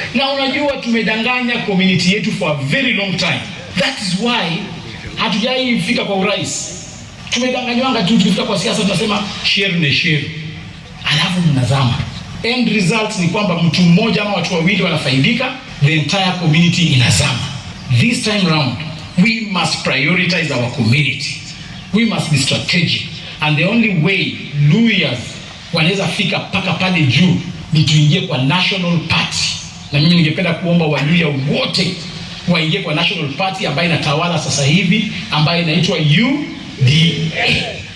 na unajua tumedanganya community yetu for a very long time. That is why hatujai fika kwa urais. Tumedanganywanga tu, tukifika kwa siasa tunasema share ni share, alafu mnazama. End result ni kwamba mtu mmoja ama watu wawili wanafaidika, the entire community inazama. This time round we must prioritize our community, we must be strategic and the only way Luyas wanaweza fika mpaka pale juu ni tuingie kwa national party, na mimi ningependa kuomba Waluya wote waingie kwa national party ambayo inatawala sasa hivi ambayo inaitwa UDA.